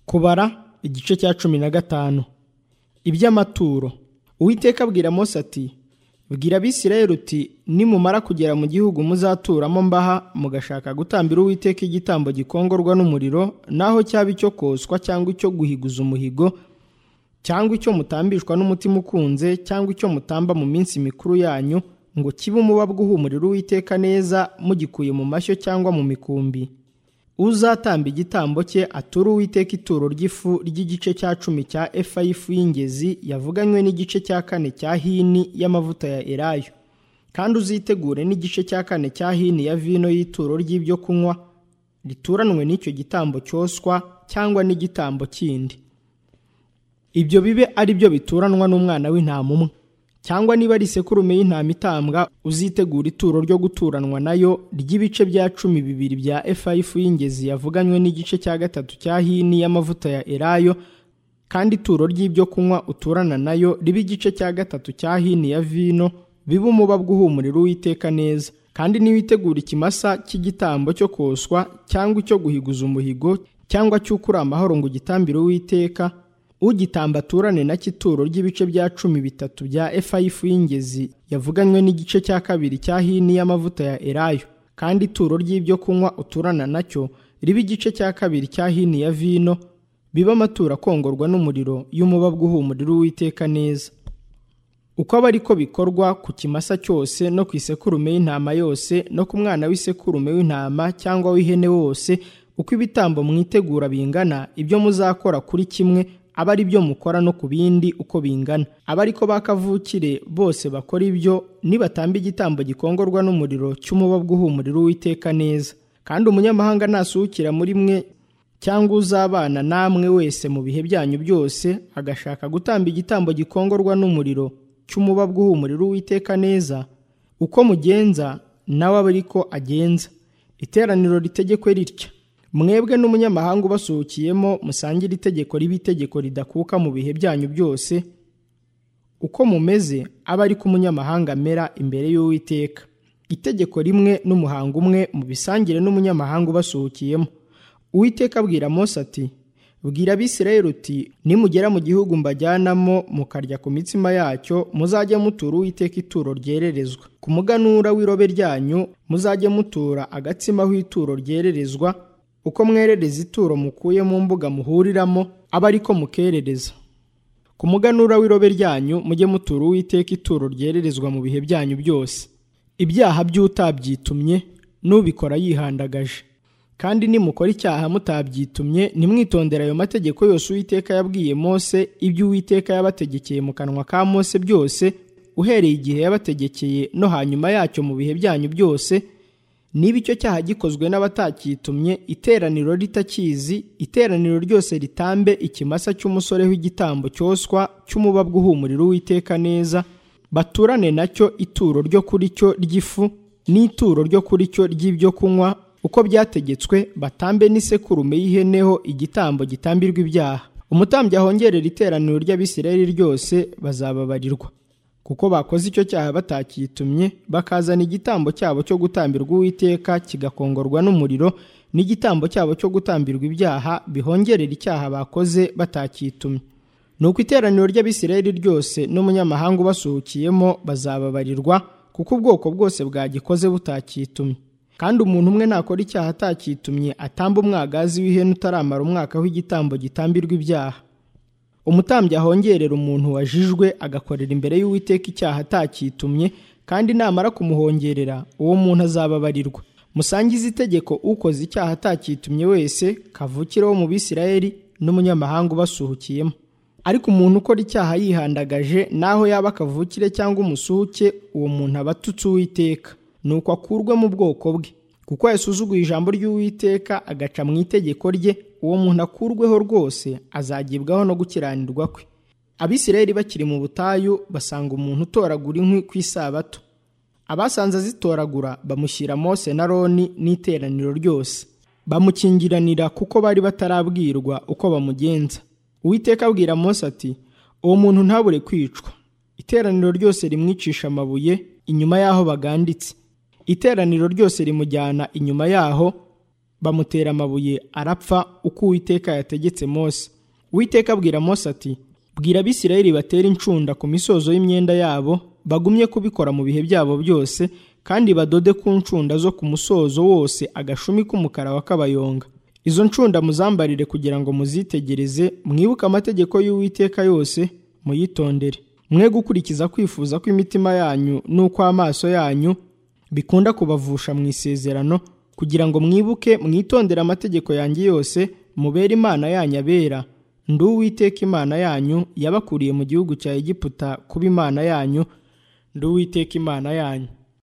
kubara igice cya cumi na gatanu iby'amaturo uwiteka abwira mose ati bwira abisirayeli uti nimumara kugera mu gihugu muzaturamo mbaha mugashaka gutambira uwiteka igitambo gikongorwa n'umuriro naho cyaba icyo koswa cyangwa icyo guhiguza umuhigo cyangwa icyo mutambishwa n'umutima ukunze cyangwa icyo mutamba mu minsi mikuru yanyu ngo kibe umubabwa uhumurira uwiteka neza mugikuye mu mashyo cyangwa mu mikumbi uzatamba igitambo cye ature uwiteka ituro ry'ifu ry'igice cya cumi cya efa y'ifu y'ingezi yavuganywe n'igice cya kane cya hini y'amavuta ya elayo kandi uzitegure n'igice cya kane cya hini ya vino y'ituro ry'ibyo kunywa rituranwe n'icyo gitambo cyoswa cyangwa n'igitambo kindi ibyo bibe ari byo bituranwa n'umwana w'intama umwe cyangwa niba ari isekurume y'intama itambwa uzitegura ituro ryo guturanwa nayo ry'ibice bya cumi bibiri bya efa y'ifu y'ingezi yavuganywe n'igice cya gatatu cya hini y'amavuta ya elayo kandi ituro ry'ibyo kunywa uturana nayo ribe igice cya gatatu cya hini ya vino bibe umubabwa uhumurira uwiteka neza kandi ntiwitegura ikimasa cy'igitambo cyo koswa cyangwa icyo guhiguza umuhigo cyangwa cy'ukuri amahoro ngo ugitambire uwiteka ugitamba aturane na cy'ituro ry'ibice bya cumi bitatu bya efa y'ifu y'ingezi yavuganywe n'igice cya kabiri cya hini y'amavuta ya elayo kandi ituro ry'ibyo kunywa uturana nacyo ribe igice cya kabiri cya hini ya vino bibe amaturo akongorwa n'umuriro y'umubabwa uhumurira uwiteka neza uko aba ari ko bikorwa ku kimasa cyose no ku isekurume y'intama yose no ku mwana w'isekurume w'intama cyangwa w'ihene wose uko ibitambo mwitegura bingana ibyo muzakora kuri kimwe aba ari byo mukora no ku bindi uko bingana aba ariko bakavukire bose bakora ibyo nibatamba igitambo gikongorwa n'umuriro cy'umubabwa uhumurira uwiteka neza kandi umunyamahanga nasuhukira muri mwe cyangwa uzabana namwe wese mu bihe byanyu byose agashaka gutamba igitambo gikongorwa n'umuriro cy'umubabwa uhumurira uwiteka neza uko mugenza nawe aba ariko agenza iteraniro ritegekwe ritya mwebwe n'umunyamahanga ubasuhukiyemo musangire itegeko riba itegeko ridakuka mu bihe byanyu byose uko mumeze aba ari ko umunyamahanga amera imbere y'uwiteka itegeko rimwe n'umuhango umwe mubisangire n'umunyamahanga ubasuhukiyemo uwiteka abwira mose ati bwira abisirayeli uti nimugera mu gihugu mbajyanamo mukarya ku mitsima yacyo muzajye mutura uwiteka ituro ryererezwa ku muganura w'irobe ryanyu muzajye mutura agatsima aho ituro ryererezwa uko mwerereza ituro mukuye mu mbuga muhuriramo aba ariko mukerereza ku muganura w'irobe ryanyu mujye mutura uwiteka ituro ryererezwa mu bihe byanyu byose ibyaha by'utabyitumye n'ubikora yihandagaje kandi nimukora icyaha mutabyitumye ntimwitondere ayo mategeko yose uwiteka yabwiye mose ibyo uwiteka yabategekeye mu kanwa ka mose byose uhereye igihe yabategekeye no hanyuma yacyo mu bihe byanyu byose niba icyo cyaha gikozwe n'abatakitumye iteraniro ritakizi iteraniro ryose ritambe ikimasa cy'umusore w'igitambo cyoswa cy'umubabwa uhumurira uwiteka neza baturane nacyo ituro ryo kuri cyo ry'ifu n'ituro ryo kuri cyo ry'ibyo kunywa uko byategetswe batambe n'isekurume y'iheneho igitambo gitambirwa ibyaha umutambyi ahongerera iteraniro ry'abisirayeli ryose bazababarirwa kuko bakoze icyo cyaha batakitumye bakazana igitambo cyabo cyo gutambirwa uwiteka kigakongorwa n'umuriro n'igitambo cyabo cyo gutambirwa ibyaha bihongerera icyaha bakoze batakitumye nuko iteraniro ry'abisirayeli ryose n'umunyamahanga ubasuhukiyemo bazababarirwa kuko ubwoko bwose bwagikoze butakitumye kandi umuntu umwe nakora icyaha atakitumye atamba umwagazi w'ihene utaramara umwaka w'igitambo gitambirwa ibyaha umutambyi ahongerera umuntu wajijwe agakorera imbere y'uwiteka icyaha atakitumye kandi namara kumuhongerera uwo muntu azababarirwa musangize itegeko ukoze icyaha atakitumye wese kavukire wo mu bisirayeli n'umunyamahanga ubasuhukiyemo ariko umuntu ukora icyaha yihandagaje naho yaba akavukire cyangwa umusuhuke uwo muntu aba atutse uwiteka nuko akurwe mu bwoko bwe kuko yasuzuguye ijambo ry'uwiteka agaca mu itegeko rye uwo muntu akurweho rwose azagibwaho no gukiranirwa kwe abisirayeli bakiri mu butayu basanga umuntu utoragura inkwi ku isabato abasanze azitoragura bamushyira mose na roni n'iteraniro ryose bamukingiranira kuko bari batarabwirwa uko bamugenza uwiteka abwira mose ati uwo muntu ntabure kwicwa iteraniro ryose rimwicisha amabuye inyuma y'aho baganditse iteraniro ryose rimujyana inyuma yaho bamutera amabuye arapfa uko uwiteka yategetse mose uwiteka abwira mose ati bwira abisirayeli batera incunda ku misozo y'imyenda yabo bagumye kubikora mu bihe byabo byose kandi badode ku ncunda zo ku musozo wose agashumi k'umukara wa kabayonga izo ncunda muzambarire kugira ngo muzitegereze mwibuke amategeko y'uwiteka yose muyitondere mwe gukurikiza kwifuza kw'imitima yanyu n'ukw'amaso yanyu bikunda kubavusha mu isezerano kugira ngo mwibuke mwitondere amategeko yanjye yose mubere imana yanyu abera ndi uwiteka imana yanyu yabakuriye mu gihugu cya egiputa kuba imana yanyu ndi uwiteka imana yanyu